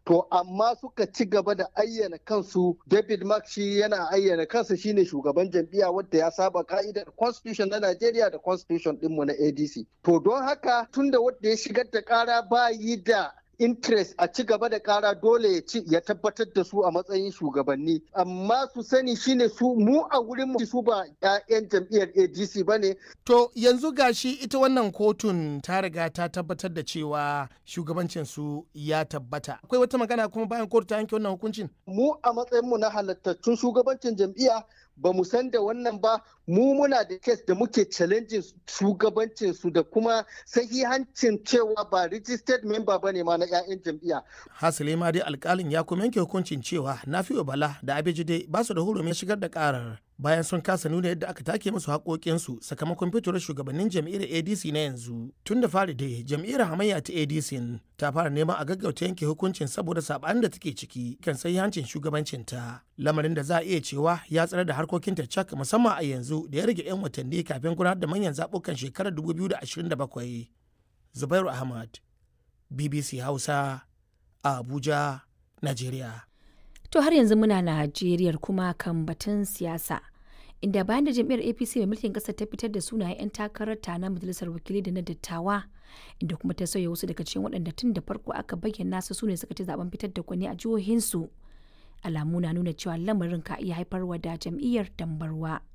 to amma suka ci gaba da ayyana kansu david mark shi yana ayyana kansa shine shugaban jam'iyya wadda ya saba ka'idar constitution na najeriya da constitution dinmu na adc to don haka tunda wadda ya shigar da kara ba yi da interest a ci gaba da kara dole ya ci ya tabbatar da su a matsayin shugabanni amma su sani shine su mu a wurin mu su ba 'ya'yan jam'iyyar ADC bane to yanzu gashi ita wannan kotun ta riga ta tabbatar da cewa shugabancin su ya tabbata akwai wata magana kuma bayan kotu ta yanke wannan hukuncin mu a matsayin mu na halattattun shugabancin jam'iyya ba mu san da wannan ba mu muna da kes da muke challenging shugabancin su da kuma sahihancin cewa ba registered member bane ma na 'ya'yan jam'iyya. hasali ma dai alkalin ya kuma yanke hukuncin cewa nafi'u bala da abejide ba su da hurumin shigar da karar bayan sun kasa nuna yadda aka take musu haƙoƙinsu sakamakon fitowar shugabannin jam'iyyar adc na yanzu tun da fari dai jam'iyyar hamayya ta adc ta fara neman a gaggauta yanke hukuncin saboda saɓanin da take ciki kan sai hancin shugabancinta lamarin da za a iya cewa ya tsare da harkokinta cak musamman a yanzu da ya rage 'yan watanni kafin gudanar da manyan zaɓukan shekarar 2027 zubairu ahmad bbc hausa a abuja najeriya To har yanzu muna Najeriya kuma kan batun siyasa. Inda bayan da jam'iyyar APC mai mulkin ƙasar ta fitar da sunayen 'yan takarar ta na majalisar wakilai da na dattawa, inda kuma ta sauya wasu daga cikin waɗanda tun da farko aka bayyana su sune suka ci zaben fitar da kwani a jihohinsu. Alamu na nuna cewa lamarin ka iya haifarwa da jam'iyyar dambarwa.